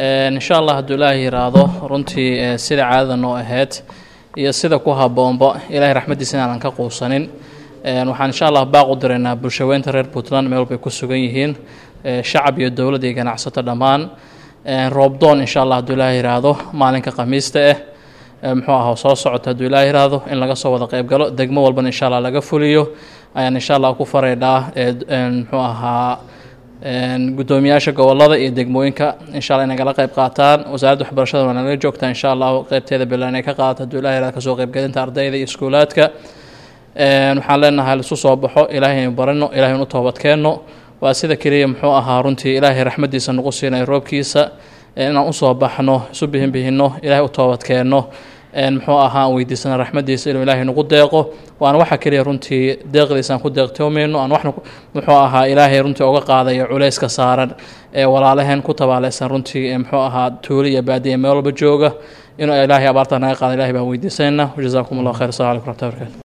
insha allah hadduu ilaahay yiraahdo runtii sida caadada noo ahayd iyo sida ku habboonba ilaahay raxmaddiisa inaanan ka quusanin waxaan insha allah baaq u diraynaa bulshaweynta reer puntland meel walbay ku sugan yihiin shacab iyo dowlad iyo ganacsato dhammaan roobdoon insha allah hadduu ilaahay yiraahdo maalinka khamiista ah muxuu aha soo socota hadduu ilaahay yiraahdo in laga soo wada qayb galo degmo walbana insha allah laga fuliyo ayaan insha allah ku faraydhaa muxuu ahaa guddoomiyaasha gobolada iyo degmooyinka insha alla inay kala qayb qaataan wasaaradda waxbarashada waa nalaga joogtaa insha allahu qeybteeda bilan ay ka qaadato hadduu ilahay yirahdo kasoo qaybgelinta ardayda iyo iskuulaadka waxaan leenahay lisu soo baxo ilaahay aynu barano ilahay inu toobadkeenno waa sida keliya muxuu ahaa runtii ilaahay raxmaddiisa nagu siinay roobkiisa inaan usoo baxno isu bihinbihinno ilaahay u toobadkeenno muxuu ahaa aan weydiisana raxmaddiisa inuu ilaahay nagu deeqo waana waxa keliya runtii deeqdiisa aan ku deeqtoomayno aan waxna muxuu ahaa ilaahay runtii uga qaadayo culayska saaran ee walaalaheen ku tabaaleysan runtii muxuu ahaa tuuli iyo baadiya meel walba jooga inuu ilaahay abaarta naga qaada ilahay baan weydiisanayna wajazaakum allah khayr assalamu alaikum raxmatullahi barkatu